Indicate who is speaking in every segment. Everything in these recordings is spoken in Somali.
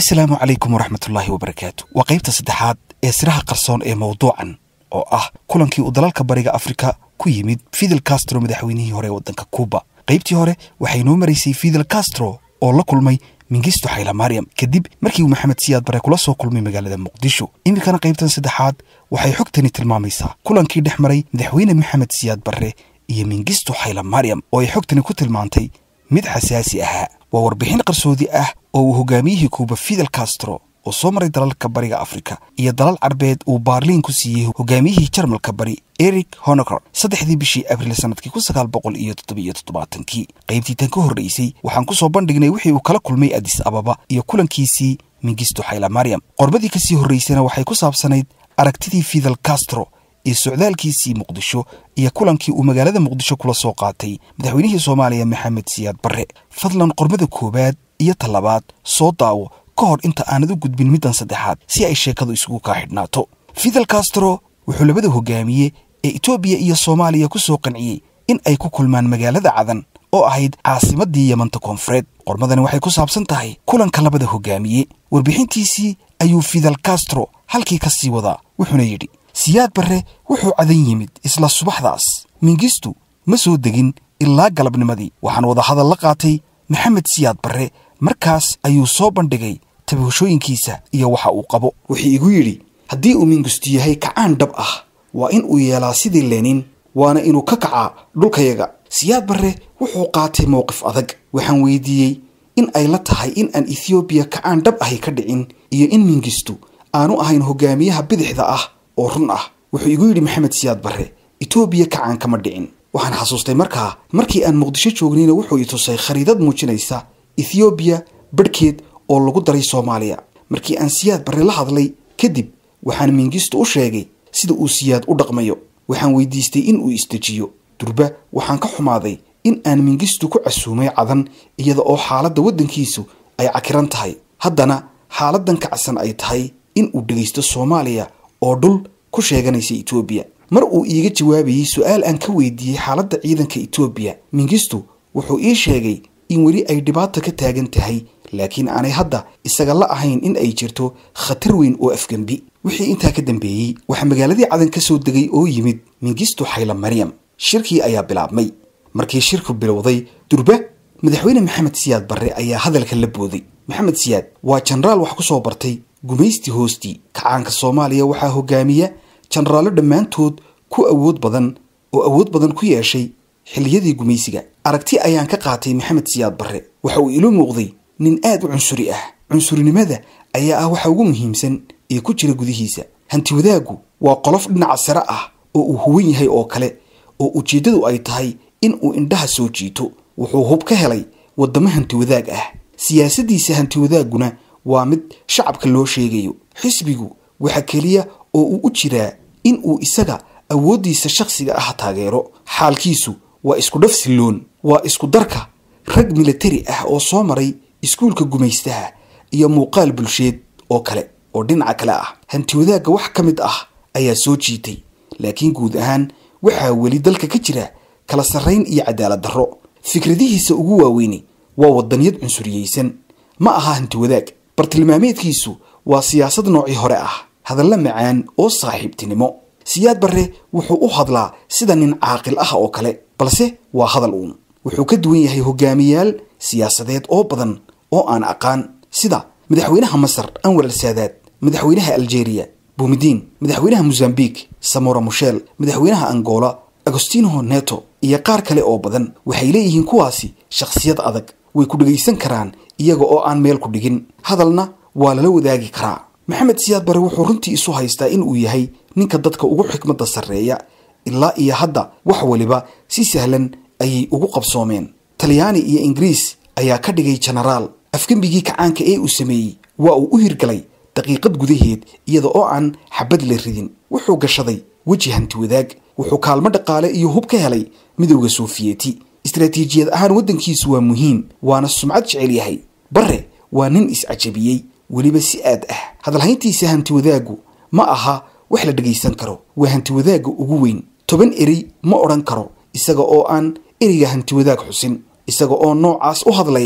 Speaker 1: assalaamu calaykum waraxmatullaahi wabarakaatu waa qaybta saddexaad ee siraha qarsoon ee mawduucan oo ah kulankii uu dalalka bariga afrika ku yimid fidel castro madaxweynihii hore ee waddanka kuuba qaybtii hore waxay noo maraysay fidel castro oo la kulmay mingisto xayla maryam kadib markii uu maxamed siyaad bare kula soo kulmay magaalada muqdisho iminkana qaybtan saddexaad waxay xogtani tilmaamaysaa kulankii dhex maray madaxweyne maxamed siyaad barre iyo mingisto xayla maryam oo ay xogtani ku tilmaantay mid xasaasi ahaa waa warbixin qarsoodi ah oo uu hogaamiyihii kuuba fidel castro oo soo maray dalalka bariga afrika iyo dalal carbeed uu baarliin ku siiyey hogaamiyihii jarmalka bari eric honoker saddexdii bishii abriil sanadkii kun sagaal boqol iyo toddobiyo toddobaatankii qaybtii tan ka horreysay waxaan ku soo bandhignay wixii uu kala kulmay adis ababa iyo kulankiisii mingisto xayla maryam qorbadii kasii horreysana waxay ku saabsanayd aragtidii fidel castro iyo socdaalkiisii muqdisho iyo kulankii uu magaalada muqdisho kula soo qaatay madaxweynihii soomaaliya maxamed siyaad barre fadlan qorbada koowaad iyo talabaad soo daawo ka hor inta aanad u gudbin middan saddexaad si ay sheekadu isugu kaa xidhnaato fidel castro wuxuu labada hogaamiye ee etoobiya iyo soomaaliya ku soo qanciyey in ay ku kulmaan magaalada cadan oo ahayd caasimaddii yamanta koonfureed qormadani waxay ku saabsan tahay kulanka labada hogaamiye warbixintiisii ayuu fidel castro halkii ka sii wadaa wuxuuna yidhi siyaad barre wuxuu cadan yimid isla subaxdaas mingistu ma soo degin ilaa galabnimadii waxaan wadahadal la qaatay maxamed siyaad barre markaas ayuu soo bandhigay tabashooyinkiisa iyo waxa uu qabo wuxuu igu yidhi haddii uu mingistu yahay kacaan dhab ah waa in uu yeelaa sidii lenin waana inuu ka kacaa dhulkayaga siyaad barre wuxuu qaatay mowqif adag waxaan weydiiyey in ay la tahay in aan ethoobiya kacaan dhab ahi ka dhicin iyo in mingistu aanu ahayn hogaamiyaha bidixda ah oo run ah wuxuu igu yidhi maxamed siyaad barre etoobiya kacaan kama dhicin waxaan xasuustay markaa markii aan muqdisho joognayna wuxuu i tusay khariidad muujinaysa ethoobiya badhkeed oo lagu daray soomaaliya markii aan siyaad barre la hadlay kadib waxaan mingistu u sheegay sida uu siyaad u dhaqmayo waxaan weydiistay in uu isdejiyo durba waxaan ka xumaaday in aan mingistu ku casuumay cadan iyada oo xaaladda waddankiisu ay cakiran tahay haddana xaaladdan kacsan ay tahay in uu dhegaysto soomaaliya oo dhul ku sheeganaysa etoobiya mar uu iiga jawaabayey su-aal aan ka weydiiyey xaaladda ciidanka etoobiya mingistu wuxuu ii sheegay in weli ay dhibaato ka taagan tahay laakiin aanay hadda isaga la ahayn in ay jirto khatar weyn oo afgembi wixii intaa ka dambeeyey waxaa magaaladii cadan ka soo degay oo yimid mingistu xayla maryam shirkii ayaa bilaabmay markii shirku bilowday durba madaxweyne maxamed siyaad barre ayaa hadalka la booday maxamed siyaad waa jenaraal wax ku soo bartay gumaysti hoostii kacaanka soomaaliya waxaa hogaamiya jenaraallo dhammaantood ku awood badan oo awood badan ku yeeshay xilliyadii gumaysiga aragti ayaan ka qaatay maxamed siyaad barre waxa uu ilo muuqday nin aad u cunsuri ah cunsurinimada ayaa ah waxa ugu muhiimsan ee ku jira gudihiisa hanti wadaaggu waa qolof dhinaca sare ah oo uu huwan yahay oo kale oo ujeeddadu ay tahay in uu indhaha soo jiito wuxuu hub ka helay waddamo hanti wadaag ah siyaasaddiisa hanti wadaagguna waa mid shacabka loo sheegayo xisbigu waxa keliya oo uu u jiraa in uu isaga awooddiisa shakhsiga ah taageero xaalkiisu waa isku dhaf silloon waa isku darka rag militari ah oo soo maray iskuulka gumaystaha iyo muuqaal bulsheed oo kale oo dhinaca kale ah hanti wadaagga wax ka mid ah ayaa soo jiitay laakiin guud ahaan waxaa weli dalka ka jira kala sarrayn iyo cadaalad darro fikradihiisa ugu waaweyni waa waddaniyad cunsuriyeysan ma aha hanti wadaag bartilmaameedkiisu waa siyaasad noocii hore ah hadalla macaan oo saaxiibtinimo siyaad barre wuxuu u hadlaa sida nin caaqil ah oo kale balse waa hadal uun wuxuu ka duwan yahay hogaamiyaal siyaasadeed oo badan oo aan aqaan sida madaxweynaha masar anwar al saadaad madaxweynaha aljeeriya buumidiin madaxweynaha mozambique samora mushel madaxweynaha angola agostino neto iyo qaar kale oo badan waxay leeyihiin kuwaasi shakhsiyad adag way ku dhegaysan karaan iyaga oo aan meel ku dhigin hadalna waa lala wadaagi karaa maxamed siyaad bare wuxuu runtii isu haystaa in uu yahay ninka dadka ugu xikmadda sarreeya ilaa iyo hadda wax waliba si sahlan ayay ugu qabsoomeen talyaani iyo ingiriis ayaa ka dhigay jenaraal afgembigii kacaanka ee uu sameeyey waa uu u hirgalay daqiiqad gudaheed iyada oo aan xabad la ridin wuxuu gashaday weji hanti wadaag wuxuu kaalmo dhaqaale iyo hub ka helay midowda sofiyeeti istaraatiijiyad ahaan waddankiisu waa muhiim waana sumcad jecel yahay barre waa nin is-cajabiyey weliba si aad ah hadalhayntiisa hanti wadaaggu ma aha wax la dhegaysan karo waa hanti wadaagga ugu weyn toban erey ma odhan karo isaga oo aan ereyga hanti wadaag xusin isaga oo noocaas u hadlaya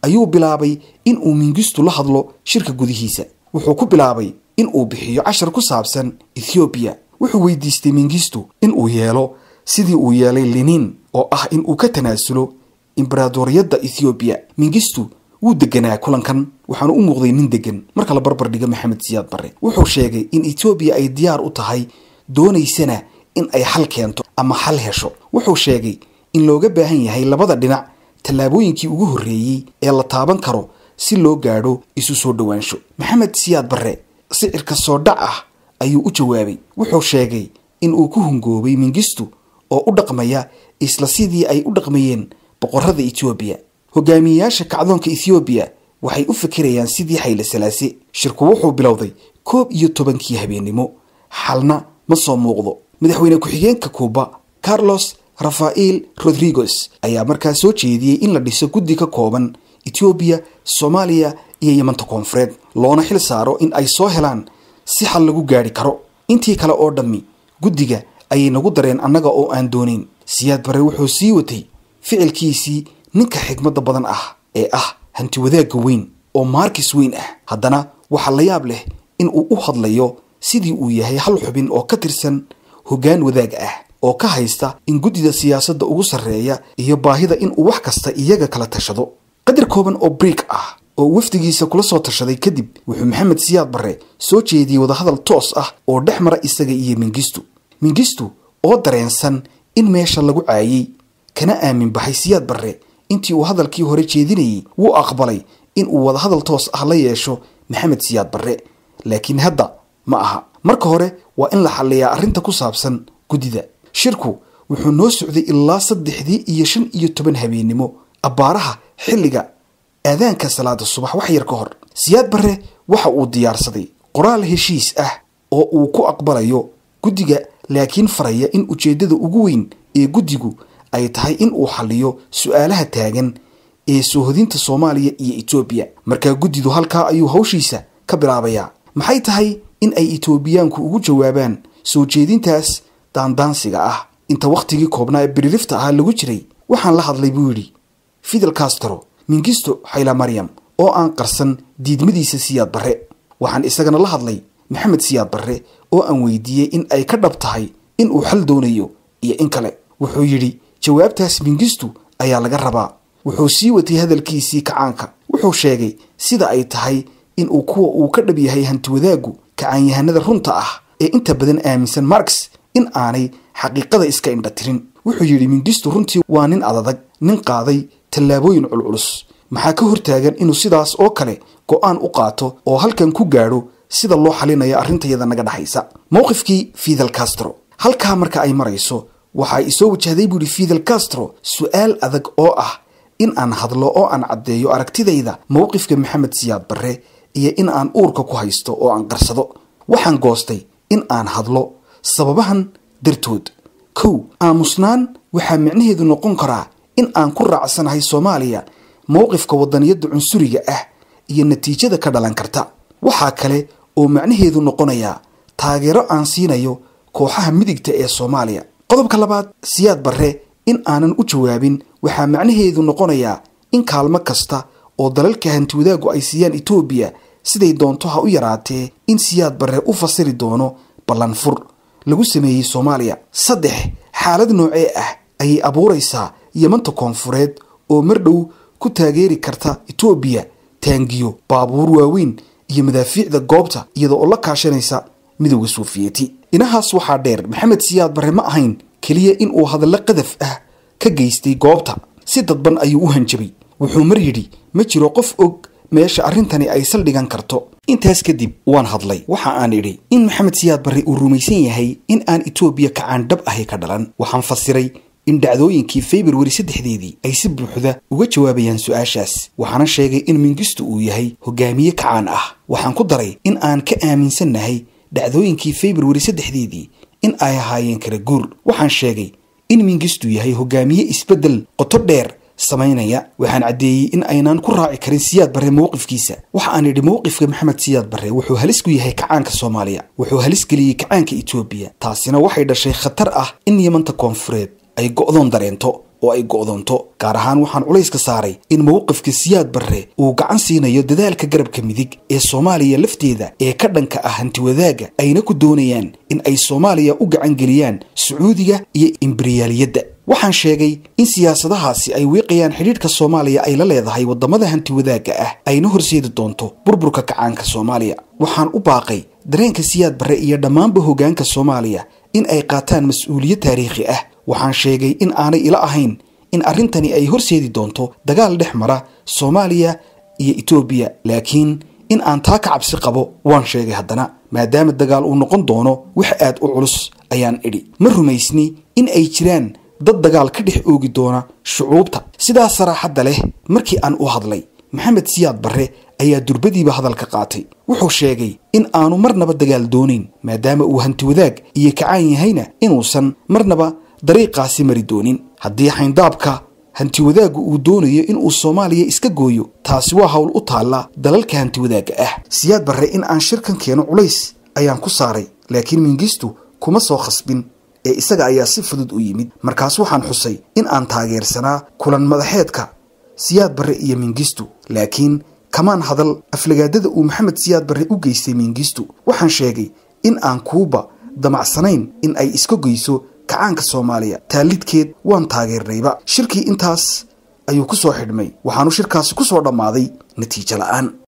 Speaker 1: ayuu bilaabay in uu mingistu la hadlo shirka gudihiisa wuxuu ku bilaabay in uu bixiyo cashar ku saabsan ethoobiya wuxuu weydiistay mingistu in uu yeelo sidii uu yeelay linin oo ah in uu ka tanaasulo imberaadoriyadda ethoobiya mingistu wuu deganaa kulankan waxaanu u muuqday nin degan marka la barbar dhiga maxamed siyaad barre wuxuu sheegay in etoobiya ay diyaar u tahay doonaysana in ay xal keento ama xal hesho wuxuu sheegay in looga baahan yahay labada dhinac tallaabooyinkii ugu horreeyey ee la taaban karo si loo gaadho isu soo dhowaansho maxamed siyaad barre sicirka soo dhac ah ayuu u jawaabay wuxuu sheegay in uu ku hungoobay mingistu oo u dhaqmaya isla sidii ay u dhaqmayeen boqorada etoobiya hogaamiyeyaasha kacdoonka ethoobiya waxay u fikirayaan sidii xayle salaase shirku wuxuu bilowday koob iyo tobankii habeennimo xalna ma soo muuqdo madaxweyne ku-xigeenka kuuba carlos rafael rodriguez ayaa markaa soo jeediyey in la dhiso guddi ka kooban etoobiya soomaaliya iyo yamanta koonfureed loona xil saaro in ay soo helaan si xal lagu gaadhi karo intii kale oo dhammi guddiga ayay nagu dareen annaga oo aan doonayn siyaad barre wuxuu sii watay ficilkiisii ninka xigmadda badan ah ee ah hanti wadaagga weyn oo maarkis weyn ah haddana waxaa la yaab leh in uu u hadlayo sidii uu yahay hal xubin oo ka tirsan hoggaan wadaag ah oo ka haysta in guddida siyaasadda ugu sarreeya iyo baahida in uu wax kasta iyaga kala tashado qadar kooban oo briik ah oo wafdigiisa kula soo tashaday kadib wuxuu maxamed siyaad barre soo jeediyey wadahadal toos ah oo dhex mara isaga iyo mingistu mingistu oo dareensan in meesha lagu caayey kana aamin baxay siyaad barre intii uu hadalkii hore jeedinayey wuu aqbalay in uu wadahadal toos ah la yeesho maxamed siyaad barre laakiin hadda ma aha marka hore waa in la xalliyaa arrinta ku saabsan guddida shirku wuxuu noo socday ilaa saddexdii iyo shan iyo toban habeennimo abbaaraha xilliga aadaanka salaada subax wax yar ka hor siyaad barre waxa uu diyaarsaday qoraal heshiis ah oo uu ku aqbalayo guddiga laakiin faraya in ujeeddada ugu weyn ee guddigu ay tahay in uu xalliyo su-aalaha taagan ee soohodinta soomaaliya iyo etoobiya markaa guddidu halkaa ayuu hawshiisa ka bilaabayaa maxay tahay in ay etoobiyaanku ugu jawaabaan soo jeedintaas daandaansiga ah inta wakhtigii koobnaa ee birilifta ahaa lagu jiray waxaan la hadlay buu yidhi fidel castro mingisto xayla maryam oo aan qarsan diidmadiisa siyaad barre waxaan isagana la hadlay maxamed siyaad barre oo aan weydiiyey in ay ka dhab tahay in uu xal doonayo iyo in kale wuxuu yidhi jawaabtaas mingistu ayaa laga rabaa wuxuu sii watay hadalkiisii kacaanka wuxuu sheegay sida ay tahay in uu kuwa uu ka dhab yahay hantiwadaaggu kacaanyahanada runta ah ee inta badan aaminsan marx in aanay xaqiiqada iska indha tirin wuxuu yidhi mingistu runtii waa nin adadag nin qaaday tallaabooyin culculus maxaa ka hortaagan inuu sidaas oo kale go-aan u qaato oo halkan ku gaadho sida loo xalinayo arrintayada naga dhexaysa mowqifkii fidel castro halkaa marka ay marayso waxaa isoo wajahday buu yihi fidel castro su-aal adag oo ah in aan hadlo oo aan caddeeyo aragtidayda mowqifka maxamed siyaad barre iyo in aan uurka ku haysto oo aan qarsado waxaan goostay in aan hadlo sababahan dartood kow aamusnaan waxaa micnaheedu noqon karaa in aan ku raacsanahay soomaaliya mowqifka wadaniyadda cunsuriga ah iyo natiijada ka dhalan karta waxaa kale oo macnaheedu noqonayaa taageero aan siinayo kooxaha midigta ee soomaaliya qodobka labaad siyaad barre in aanan u jawaabin waxaa macnaheedu noqonayaa in kaalmo kasta oo dalalka hantiwadaagu ay siiyaan etoobiya siday doonto ha u yaraatee in siyaad barre u fasiri doono ballanfur lagu sameeyey soomaaliya saddex xaalad noocee ah ayay abuuraysaa yamanta koonfureed oo mar dhow ku taageeri karta etoobiya taangiyo baabuur waaweyn iyo madaafiicda goobta iyada oo la kaashanaysa midowda suufiyeti inahaas waxaa dheer maxamed siyaad barre ma ahayn keliya in uu hadallo qadaf ah ka geystay goobta si dadban ayuu u hanjabay wuxuu mar yidhi ma jiro qof og meesha arrintani ay saldhigan karto intaas kadib waan hadlay waxa aan idhi in maxamed siyaad barre uu rumaysan yahay in aan etoobiya kacaan dhab ahi ka dhalan waxaan fasiray in dhacdooyinkii februari saddexdeedii ay si buuxda uga jawaabayaan su-aashaas waxaana sheegay in mingistu uu yahay hogaamiye kacaan ah waxaan ku daray in aan ka aaminsannahay dhacdooyinkii februari saddexdeedii in ay ahaayeen kala guur waxaan sheegay in mingistu yahay hogaamiye isbeddel qoto dheer samaynaya waxaan caddeeyey in aynaan ku raaci karin siyaad barre mowqifkiisa waxa aan idhi mowqifka maxamed siyaad barre wuxuu halis ku yahay kacaanka soomaaliya wuxuu halis geliyey kacaanka etoobiya taasina waxay dhashay khatar ah in yamanta koonfureed ay go'doon dareento oo ay go'doonto gaar ahaan waxaan culayska saaray in mowqifka siyaad barre uu gacan siinayo dadaalka garabka midig ee soomaaliya lafteeda ee ka dhanka ah hantiwadaaga ayna ku doonayaan in ay soomaaliya u gacan geliyaan sacuudiga iyo imberiyaaliyadda waxaan sheegay in siyaasadahaasi ay wiiqayaan xidhiidhka soomaaliya ay la leedahay waddamada hantiwadaagga ah ayna horseedi doonto burburka kacaanka soomaaliya waxaan u baaqay dareenka siyaad barre iyo dhammaanba hoggaanka soomaaliya in ay qaataan mas-uuliyad taariikhi ah waxaan sheegay in aanay ila ahayn in arrintani ay horseedi doonto dagaal dhex mara soomaaliya iyo etoobiya laakiin in aan taa ka cabsi qabo waan sheegay haddana maadaama dagaal uu noqon doono wax aad u culus ayaan idhi ma rumaysni in ay jiraan dad dagaal ka dhex oogi doona shucuubta sidaas saraaxadda leh markii aan u hadlay maxamed siyaad barre ayaa durbadiiba hadalka qaatay wuxuu sheegay in aanu marnaba dagaal doonayn maadaama uu hantiwadaag iyo kacaan yahayna inuusan marnaba dariiqaasi mari doonin haddii xayndaabka hantiwadaaggu uu doonayo inuu soomaaliya iska gooyo taasi waa hawl u taalla dalalka hantiwadaagga ah siyaad barre in aan shirkan keeno culays ayaan ku saaray laakiin mingistu kuma soo khasbin ee isaga ayaa si fudud u yimid markaas waxaan xusay in aan taageersanaa kulan madaxeedka siyaad barre iyo mingistu laakiin kamaan hadal aflagaadada uu maxamed siyaad barre u geystay mingistu waxaan sheegay in aan kuuba damacsanayn in ay iska goyso kacaanka soomaaliya taallidkeed waan taageernayba shirkii intaas ayuu ku soo xidhmay waxaanu shirkaasi ku soo dhammaaday natiijo la'aan